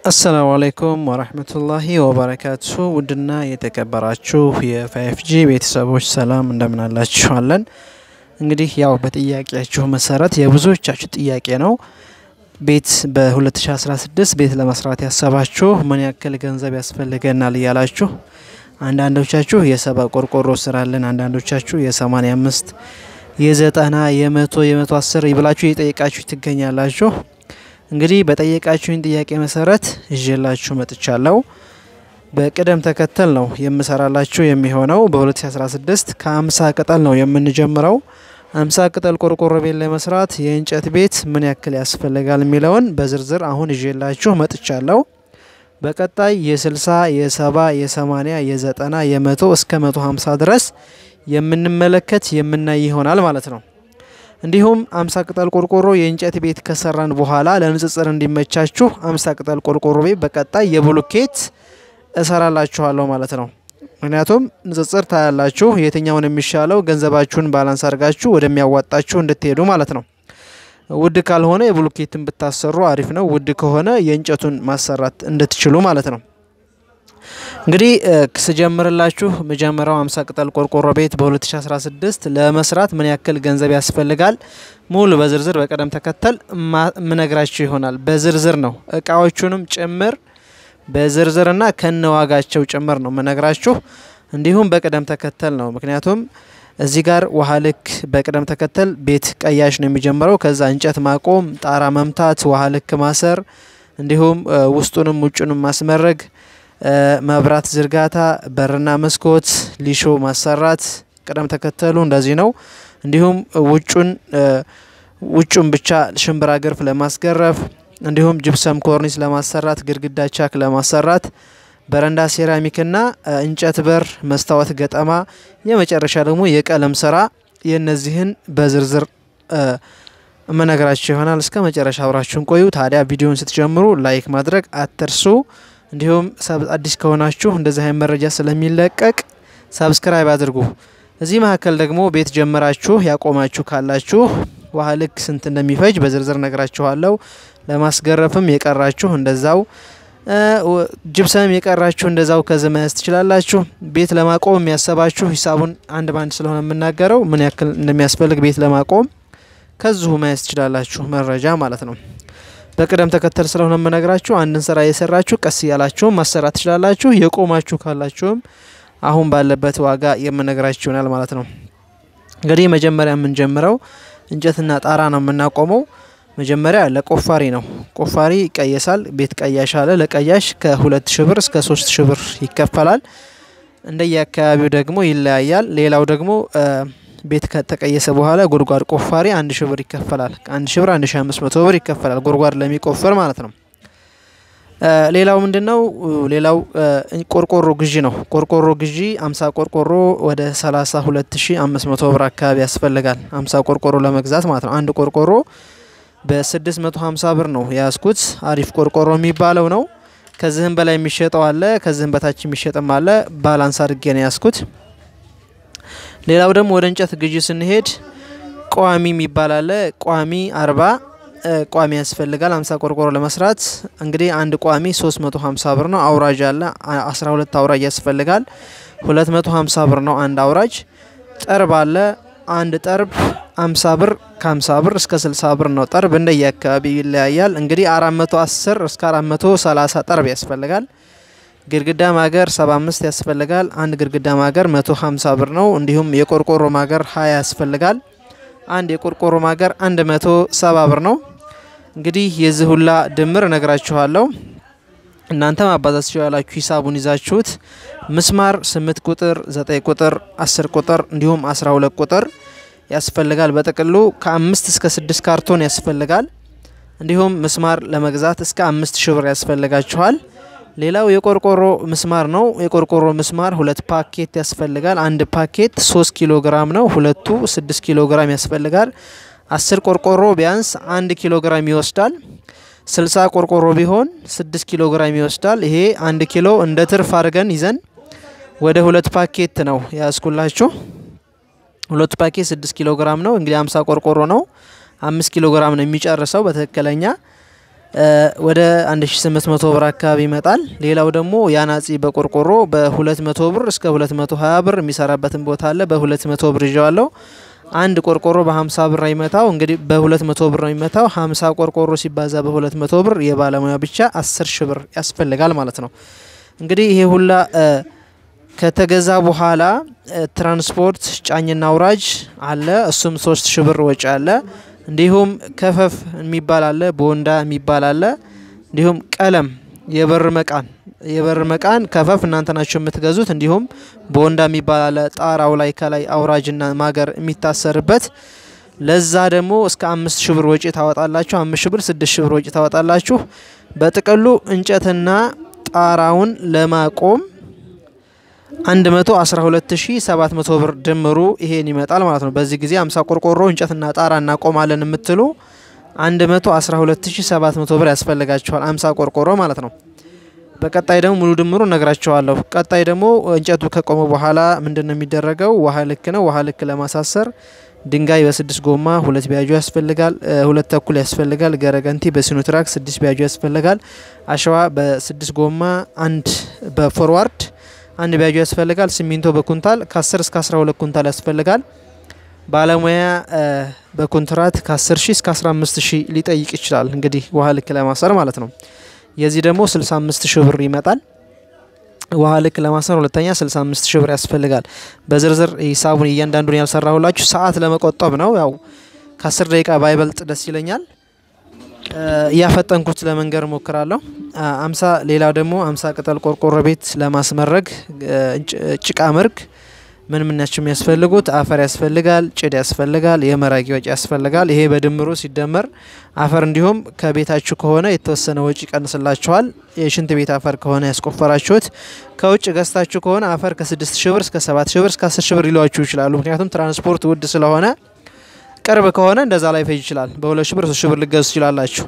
አሰላሙ አለይኩም ወረህመቱላሂ ወበረካቱ ውድና የተከበራችሁ የፋይፍ ጂ ቤተሰቦች ሰላም እንደምን አላችኋለን? እንግዲህ ያው በጥያቄያችሁ መሰረት የብዙዎቻችሁ ጥያቄ ነው። ቤት በ2016 ቤት ለመስራት ያሰባችሁ ምን ያክል ገንዘብ ያስፈልገናል እያላችሁ አንዳንዶቻችሁ የሰባ ቆርቆሮ ስራለን፣ አንዳንዶቻችሁ የ85 የዘጠና የመቶ የመቶ አስር ይብላችሁ እየጠየቃችሁ ትገኛላችሁ። እንግዲህ በጠየቃችሁኝ ጥያቄ መሰረት ይዤላችሁ መጥቻለሁ። በቅደም ተከተል ነው የምሰራላችሁ የሚሆነው። በ2016 ከ50 ቅጠል ነው የምንጀምረው። 50 ቅጠል ቆርቆሮ ቤት ለመስራት የእንጨት ቤት ምን ያክል ያስፈልጋል የሚለውን በዝርዝር አሁን ይዤላችሁ መጥቻለሁ። በቀጣይ የ60 የ70 የ80 የ90 የ100 እስከ 150 ድረስ የምንመለከት የምናይ ይሆናል ማለት ነው። እንዲሁም አምሳ ቅጠል ቆርቆሮ የእንጨት ቤት ከሰራን በኋላ ለንጽጽር እንዲመቻችሁ አምሳ ቅጠል ቆርቆሮ ቤት በቀጣይ የብሎኬት እሰራላችኋለሁ ማለት ነው። ምክንያቱም ንጽጽር ታያላችሁ፣ የትኛውን የሚሻለው ገንዘባችሁን ባላንስ አድርጋችሁ ወደሚያዋጣችሁ እንድትሄዱ ማለት ነው። ውድ ካልሆነ የብሎኬትን ብታሰሩ አሪፍ ነው። ውድ ከሆነ የእንጨቱን ማሰራት እንድትችሉ ማለት ነው። እንግዲህ ስጀምርላችሁ መጀመሪያው 50 ቅጠል ቆርቆሮ ቤት በ2016 ለመስራት ምን ያክል ገንዘብ ያስፈልጋል ሙሉ በዝርዝር በቅደም ተከተል ምነግራችሁ ይሆናል። በዝርዝር ነው እቃዎቹንም ጭምር በዝርዝርና ከነዋጋቸው ጭምር ነው ምነግራችሁ። እንዲሁም በቅደም ተከተል ነው። ምክንያቱም እዚህ ጋር ውሃ ልክ በቅደም ተከተል ቤት ቀያሽ ነው የሚጀምረው። ከዛ እንጨት ማቆም፣ ጣራ መምታት፣ ውሃ ልክ ማሰር፣ እንዲሁም ውስጡንም ውጩንም ማስመረግ መብራት ዝርጋታ፣ በርና መስኮት፣ ሊሾ ማሰራት ቅደም ተከተሉ እንደዚህ ነው። እንዲሁም ውጩን ውጩን ብቻ ሽምብራ ግርፍ ለማስገረፍ እንዲሁም ጅብሰም ኮርኒስ ለማሰራት፣ ግድግዳ ቻክ ለማሰራት፣ በረንዳ ሴራሚክና እንጨት በር፣ መስታወት ገጠማ፣ የመጨረሻ ደግሞ የቀለም ስራ የእነዚህን በዝርዝር እመነግራችሁ ይሆናል። እስከ መጨረሻ አብራችሁን ቆዩ። ታዲያ ቪዲዮን ስትጀምሩ ላይክ ማድረግ አትርሱ። እንዲሁም አዲስ ከሆናችሁ እንደዚህ አይነት መረጃ ስለሚለቀቅ ሰብስክራይብ አድርጉ። እዚህ መካከል ደግሞ ቤት ጀምራችሁ ያቆማችሁ ካላችሁ ውሃ ልክ ስንት እንደሚፈጅ በዝርዝር ነግራችኋለሁ። ለማስገረፍም የቀራችሁ እንደዛው፣ ጅብሰም የቀራችሁ እንደዛው ከዚህ መያዝ ትችላላችሁ። ቤት ለማቆም የሚያሰባችሁ ሂሳቡን አንድ ባንድ ስለሆነ የምናገረው ምን ያክል እንደሚያስፈልግ ቤት ለማቆም ከዚሁ መያዝ ትችላላችሁ መረጃ ማለት ነው። በቅደም ተከተል ስለሆነ የምነግራችሁ አንድን ስራ የሰራችሁ ቀስ እያላችሁም ማሰራት ትችላላችሁ። የቆማችሁ ካላችሁም አሁን ባለበት ዋጋ የምነግራችሁ ይሆናል ማለት ነው። እንግዲህ መጀመሪያ የምንጀምረው እንጨትና ጣራ ነው የምናቆመው። መጀመሪያ ለቆፋሪ ነው። ቆፋሪ ይቀየሳል። ቤት ቀያሽ አለ። ለቀያሽ ከሁለት ሺ ብር እስከ ሶስት ሺ ብር ይከፈላል። እንደየ አካባቢው ደግሞ ይለያያል። ሌላው ደግሞ ቤት ከተቀየሰ በኋላ ጉድጓድ ቆፋሪ አንድ ሺ ብር ይከፈላል። አንድ ሺ ብር አንድ ሺ አምስት መቶ ብር ይከፈላል ጉድጓድ ለሚቆፈር ማለት ነው። ሌላው ምንድነው? ሌላው ቆርቆሮ ግዢ ነው። ቆርቆሮ ግዢ አምሳ ቆርቆሮ ወደ ሰላሳ ሁለት ሺ አምስት መቶ ብር አካባቢ ያስፈልጋል። አምሳ ቆርቆሮ ለመግዛት ማለት ነው። አንድ ቆርቆሮ በስድስት መቶ ሀምሳ ብር ነው የያዝኩት። አሪፍ ቆርቆሮ የሚባለው ነው። ከዚህም በላይ የሚሸጠው አለ፣ ከዚህም በታች የሚሸጥም አለ። ባላንስ አድርጌ ነው ያዝኩት። ሌላው ደግሞ ወደ እንጨት ግዢ ስንሄድ ቋሚ የሚባል አለ። ቋሚ አርባ ቋሚ ያስፈልጋል። አምሳ ቆርቆሮ ለመስራት እንግዲህ አንድ ቋሚ 350 ብር ነው። አውራጅ አለ 12 አውራጅ ያስፈልጋል። 250 ብር ነው አንድ አውራጅ። ጠርብ አለ አንድ ጠርብ 50 ብር ከ50 ብር እስከ 60 ብር ነው። ጠርብ እንደየ አካባቢ ይለያያል። እንግዲህ 410 እስከ 430 ጠርብ ያስፈልጋል። ግድግዳ ማገር 75 ያስፈልጋል። አንድ ግድግዳ ማገር 150 ብር ነው። እንዲሁም የቆርቆሮ ማገር 20 ያስፈልጋል። አንድ የቆርቆሮ ማገር 170 ብር ነው። እንግዲህ የዚህ ሁላ ድምር እነግራችኋለሁ። እናንተ ማባዛት ትችላላችሁ። ሂሳቡን ይዛችሁት ምስማር 8 ቁጥር፣ 9 ቁጥር፣ 10 ቁጥር እንዲሁም 12 ቁጥር ያስፈልጋል። በጥቅሉ ከአምስት እስከ ስድስት ካርቶን ያስፈልጋል። እንዲሁም ምስማር ለመግዛት እስከ አምስት ሺ ብር ያስፈልጋችኋል። ሌላው የቆርቆሮ ምስማር ነው። የቆርቆሮ ምስማር ሁለት ፓኬት ያስፈልጋል። አንድ ፓኬት ሶስት ኪሎ ግራም ነው። ሁለቱ ስድስት ኪሎ ግራም ያስፈልጋል። አስር ቆርቆሮ ቢያንስ አንድ ኪሎ ግራም ይወስዳል። ስልሳ ቆርቆሮ ቢሆን ስድስት ኪሎ ግራም ይወስዳል። ይሄ አንድ ኪሎ እንደ ትርፍ አድርገን ይዘን ወደ ሁለት ፓኬት ነው ያስኩላችሁ። ሁለቱ ፓኬት ስድስት ኪሎ ግራም ነው። እንግዲህ አምሳ ቆርቆሮ ነው። አምስት ኪሎ ግራም ነው የሚጨርሰው በትክክለኛ ወደ 1800 ብር አካባቢ ይመጣል። ሌላው ደግሞ የአናጺ በቆርቆሮ በ200 ብር እስከ 220 ብር የሚሰራበትን ቦታ አለ። በ200 ብር ይዤዋለሁ። አንድ ቆርቆሮ በ50 ብር አይመታው እንግዲህ በ200 ብር ነው የሚመታው። 50 ቆርቆሮ ሲባዛ በ200 ብር የባለሙያ ብቻ 10 ሺ ብር ያስፈልጋል ማለት ነው። እንግዲህ ይሄ ሁላ ከተገዛ በኋላ ትራንስፖርት ጫኝና አውራጅ አለ። እሱም 3 ሺ ብር ወጪ አለ። እንዲሁም ከፈፍ የሚባል አለ፣ ቦንዳ የሚባል አለ። እንዲሁም ቀለም የበር መቃን የበር መቃን ከፈፍ እናንተ ናቸው የምትገዙት። እንዲሁም ቦንዳ የሚባል አለ፣ ጣራው ላይ ከላይ አውራጅና ማገር የሚታሰርበት ለዛ ደግሞ እስከ አምስት ሺ ብር ወጪ ታወጣላችሁ። አምስት ሺ ብር ስድስት ሺ ብር ወጪ ታወጣላችሁ። በጥቅሉ እንጨትና ጣራውን ለማቆም 112700 ብር ድምሩ ይሄን ይመጣል ማለት ነው። በዚህ ጊዜ 50 ቆርቆሮ እንጨትና ጣራ እናቆማለን የምትሉ 112700 ብር ያስፈልጋችኋል። 50 ቆርቆሮ ማለት ነው። በቀጣይ ደግሞ ሙሉ ድምሩ ነግራቸዋለሁ። ቀጣይ ደግሞ እንጨቱ ከቆመ በኋላ ምንድን ነው የሚደረገው? ውሃ ልክ ነው። ውሃ ልክ ለማሳሰር ድንጋይ በስድስት ጎማ ሁለት ቢያጆ ያስፈልጋል። ሁለት ተኩል ያስፈልጋል። ገረገንቲ በሲኖትራክ ስድስት ቢያጆ ያስፈልጋል። አሸዋ በስድስት ጎማ አንድ በፎርዋርድ አንድ ቢያጆ ያስፈልጋል። ሲሚንቶ በኩንታል ከ10 እስከ 12 ኩንታል ያስፈልጋል። ባለሙያ በኮንትራት ከ10 ሺህ እስከ 15 ሺህ ሊጠይቅ ይችላል። እንግዲህ ውሃ ልክ ለማሰር ማለት ነው። የዚህ ደግሞ 65 ሺህ ብር ይመጣል። ውሃ ልክ ለማሰር ሁለተኛ 65 ሺህ ብር ያስፈልጋል። በዝርዝር ሂሳቡን እያንዳንዱን ያልሰራሁላችሁ ሰዓት ለመቆጠብ ነው። ያው ከ10 ደቂቃ ባይበልጥ ደስ ይለኛል። እያፈጠንኩት ለመንገር ሞክራለሁ። አምሳ ሌላው ደግሞ አምሳ ቅጠል ቆርቆሮ ቤት ለማስመረግ ጭቃ መርግ ምን ምን ናቸው የሚያስፈልጉት? አፈር ያስፈልጋል፣ ጭድ ያስፈልጋል፣ የመራጊ ወጪ ያስፈልጋል። ይሄ በድምሩ ሲደመር አፈር እንዲሁም ከቤታችሁ ከሆነ የተወሰነ ወጪ ይቀንስላችኋል። የሽንት ቤት አፈር ከሆነ ያስቆፈራችሁት፣ ከውጭ ገዝታችሁ ከሆነ አፈር ከ6 ሺ ብር እስከ 7 ሺ ብር እስከ 10 ሺ ብር ሊሏችሁ ይችላሉ። ምክንያቱም ትራንስፖርት ውድ ስለሆነ ቅርብ ከሆነ እንደዛ ላይ ፈጅ ይችላል። በሁለት ሺ ብር ሶስት ሺ ብር ልገዙ ትችላላችሁ።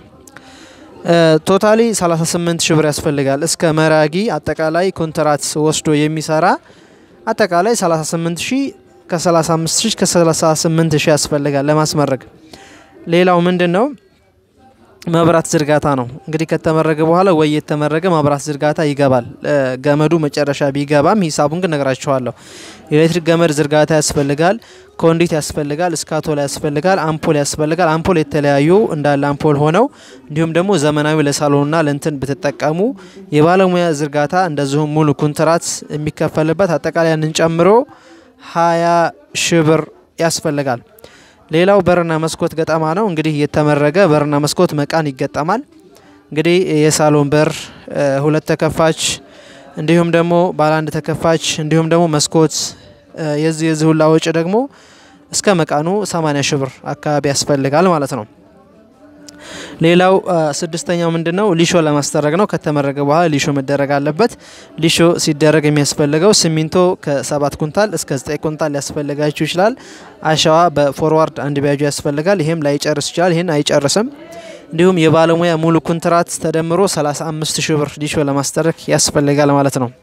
ቶታሊ 38 ሺ ብር ያስፈልጋል። እስከ መራጊ አጠቃላይ ኮንትራት ወስዶ የሚሰራ አጠቃላይ 38 ሺ ከ35 ሺ ከ38 ሺ ያስፈልጋል ለማስመረግ። ሌላው ምንድን ነው? መብራት ዝርጋታ ነው። እንግዲህ ከተመረገ በኋላ ወይ የተመረገ መብራት ዝርጋታ ይገባል። ገመዱ መጨረሻ ቢገባም ሂሳቡን ግን ነግራችኋለሁ። ኤሌክትሪክ ገመድ ዝርጋታ ያስፈልጋል። ኮንዲት ያስፈልጋል። እስካቶላ ያስፈልጋል። አምፖል ያስፈልጋል። አምፖል የተለያዩ እንዳለ አምፖል ሆነው እንዲሁም ደግሞ ዘመናዊ ለሳሎንና ለእንትን ብትጠቀሙ የባለሙያ ዝርጋታ እንደዚሁም ሙሉ ኮንትራት የሚከፈልበት አጠቃላይ ያንን ጨምሮ ሀያ ሺ ብር ያስፈልጋል። ሌላው በርና መስኮት ገጠማ ነው። እንግዲህ የተመረገ በርና መስኮት መቃን ይገጠማል። እንግዲህ የሳሎን በር ሁለት ተከፋች እንዲሁም ደግሞ ባለ አንድ ተከፋች እንዲሁም ደግሞ መስኮት የዚህ የዚህ ሁላ ወጪ ደግሞ እስከ መቃኑ 80 ሺህ ብር አካባቢ ያስፈልጋል ማለት ነው። ሌላው ስድስተኛው ምንድን ነው? ሊሾ ለማስደረግ ነው። ከተመረገ በኋላ ሊሾ መደረግ አለበት። ሊሾ ሲደረግ የሚያስፈልገው ሲሚንቶ ከሰባት ኩንታል እስከ ዘጠኝ ኩንታል ሊያስፈልጋችሁ ይችላል። አሸዋ በፎርዋርድ አንድ ቢያጁ ያስፈልጋል። ይሄም ላይጨርስ ይችላል። ይህን አይጨርስም። እንዲሁም የባለሙያ ሙሉ ኩንትራት ተደምሮ 35 ሺህ ብር ሊሾ ለማስደረግ ያስፈልጋል ማለት ነው።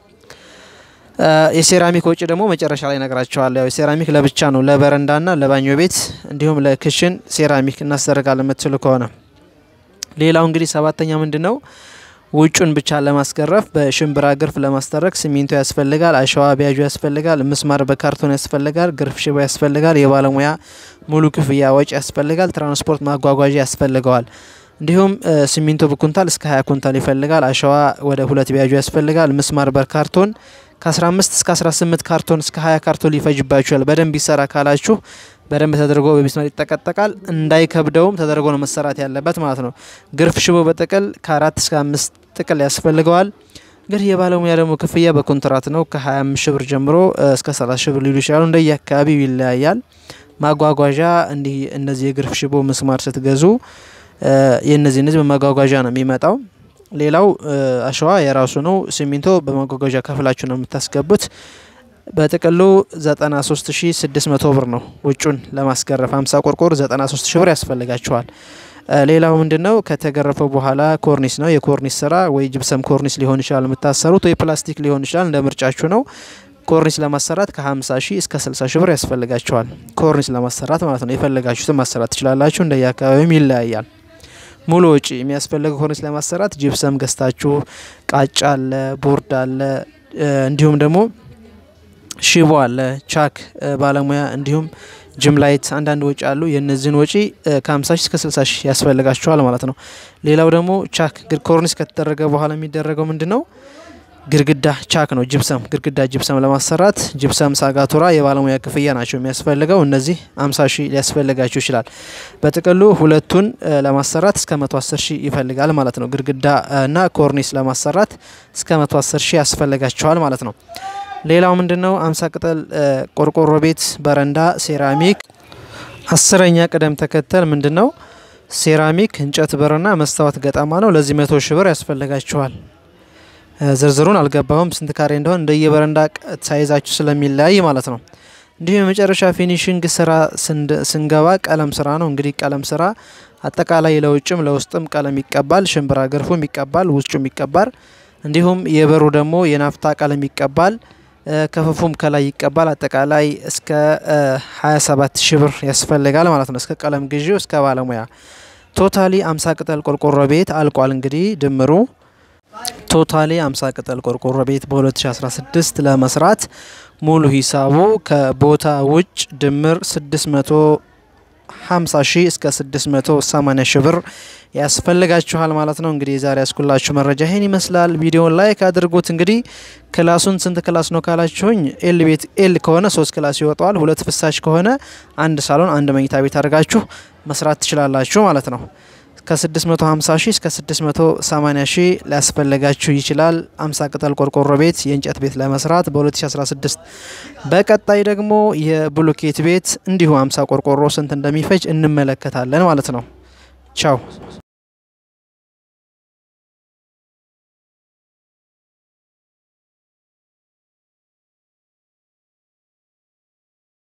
የሴራሚክ ወጪ ደግሞ መጨረሻ ላይ ነግራቸዋለሁ። ያው የሴራሚክ ለብቻ ነው፣ ለበረንዳና ለባኞ ቤት እንዲሁም ለክሽን ሴራሚክ እናስደርጋለን የምትሉ ከሆነ ሌላው እንግዲህ ሰባተኛ ምንድን ነው? ውጩን ብቻ ለማስገረፍ በሽምብራ ግርፍ ለማስደረግ ሲሚንቶ ያስፈልጋል፣ አሸዋ ቢያጁ ያስፈልጋል፣ ምስማር በካርቶን ያስፈልጋል፣ ግርፍ ሽቦ ያስፈልጋል፣ የባለሙያ ሙሉ ክፍያ ወጪ ያስፈልጋል፣ ትራንስፖርት ማጓጓዣ ያስፈልገዋል። እንዲሁም ሲሚንቶ በኩንታል እስከ 20 ኩንታል ይፈልጋል፣ አሸዋ ወደ ሁለት ቢያጁ ያስፈልጋል፣ ምስማር በካርቶን ከ15 እስከ 18 ካርቶን እስከ 20 ካርቶን ሊፈጅባችኋል። በደንብ ይሰራ ካላችሁ በደንብ ተደርጎ በሚስማር ይጠቀጠቃል። እንዳይከብደውም ተደርጎ ነው መሰራት ያለበት ማለት ነው። ግርፍ ሽቦ በጥቅል ከአራት እስከ አምስት ጥቅል ያስፈልገዋል። እንግዲህ የባለሙያ ደግሞ ክፍያ በኮንትራት ነው። ከ25 ሺ ብር ጀምሮ እስከ 30 ሺ ብር ሊሉ ይችላሉ። እንደየ አካባቢው ይለያያል። ማጓጓዣ እንዲህ እነዚህ የግርፍ ሽቦ ምስማር ስትገዙ የእነዚህ እነዚህ በማጓጓዣ ነው የሚመጣው። ሌላው አሸዋ የራሱ ነው። ሲሚንቶ በማጓጓዣ ከፍላችሁ ነው የምታስገቡት። በጥቅሉ 93600 ብር ነው ውጩን ለማስገረፍ 50 ቆርቆር 93 ሺ ብር ያስፈልጋቸዋል። ሌላው ምንድነው ከተገረፈው በኋላ ኮርኒስ ነው። የኮርኒስ ስራ ወይ ጅብሰም ኮርኒስ ሊሆን ይችላል የምታሰሩት፣ ወይ ፕላስቲክ ሊሆን ይችላል እንደ ምርጫችሁ ነው። ኮርኒስ ለማሰራት ከ50 ሺህ እስከ 60 ሺህ ብር ያስፈልጋቸዋል። ኮርኒስ ለማሰራት ማለት ነው። የፈለጋችሁትን ማሰራት ትችላላችሁ። እንደየ አካባቢውም ይለያያል። ሙሉ ወጪ የሚያስፈልገው ኮርኒስ ለማሰራት ጂፕሰም ገዝታችሁ ቃጫ አለ፣ ቦርድ አለ፣ እንዲሁም ደግሞ ሽቦ አለ፣ ቻክ ባለሙያ እንዲሁም ጅም ላይት አንዳንድ ወጪ አሉ። የእነዚህን ወጪ ከ50 ሺህ እስከ 60 ሺህ ያስፈልጋቸዋል ማለት ነው። ሌላው ደግሞ ቻክ ኮርኒስ ከተደረገ በኋላ የሚደረገው ምንድን ነው? ግድግዳ ቻክ ነው። ጅብሰም ግድግዳ ጅብሰም ለማሰራት ጅብሰም፣ ሳጋቱራ የባለሙያ ክፍያ ናቸው የሚያስፈልገው። እነዚህ 50 ሺህ ሊያስፈልጋችሁ ይችላል። በጥቅሉ ሁለቱን ለማሰራት እስከ 110 ሺህ ይፈልጋል ማለት ነው። ግድግዳ እና ኮርኒስ ለማሰራት እስከ 110 ሺህ ያስፈልጋቸዋል ማለት ነው። ሌላው ምንድን ነው? 50 ቅጠል ቆርቆሮ ቤት፣ በረንዳ፣ ሴራሚክ። አስረኛ ቅደም ተከተል ምንድን ነው? ሴራሚክ፣ እንጨት በርና መስታወት ገጠማ ነው። ለዚህ መቶ ሺህ ብር ያስፈልጋችኋል። ዝርዝሩን አልገባሁም ስንት ካሬ እንደሆን እንደየበረንዳ ሳይዛችሁ ስለሚለያይ ማለት ነው። እንዲሁም የመጨረሻ ፊኒሽንግ ስራ ስንገባ ቀለም ስራ ነው። እንግዲህ ቀለም ስራ አጠቃላይ ለውጭም ለውስጥም ቀለም ይቀባል። ሽንብራ ገርፉም ይቀባል፣ ውጩም ይቀባል። እንዲሁም የበሩ ደግሞ የናፍታ ቀለም ይቀባል፣ ከፈፉም ከላይ ይቀባል። አጠቃላይ እስከ 27 ሺህ ብር ያስፈልጋል ማለት ነው። እስከ ቀለም ግዢው እስከ ባለሙያ ቶታሊ 50 ቅጠል ቆርቆሮ ቤት አልቋል። እንግዲህ ድምሩ ቶታሊ 50 ቅጠል ቆርቆሮ ቤት በ2016 ለመስራት ሙሉ ሂሳቡ ከቦታ ውጭ ድምር 650 ሺህ እስከ 680 ሺህ ብር ያስፈልጋችኋል ማለት ነው። እንግዲህ የዛሬ ያስኩላችሁ መረጃ ይሄን ይመስላል። ቪዲዮን ላይክ አድርጉት። እንግዲህ ክላሱን ስንት ክላስ ነው ካላችሁኝ፣ ኤል ቤት ኤል ከሆነ ሶስት ክላስ ይወጣዋል። ሁለት ፍሳሽ ከሆነ አንድ ሳሎን አንድ መኝታ ቤት አድርጋችሁ መስራት ትችላላችሁ ማለት ነው። ከ650 ሺህ እስከ 680 ሺህ ሊያስፈልጋችሁ ይችላል። 50 ቅጠል ቆርቆሮ ቤት የእንጨት ቤት ለመስራት በ2016 በቀጣይ ደግሞ የብሎኬት ቤት እንዲሁ 50 ቆርቆሮ ስንት እንደሚፈጅ እንመለከታለን ማለት ነው። ቻው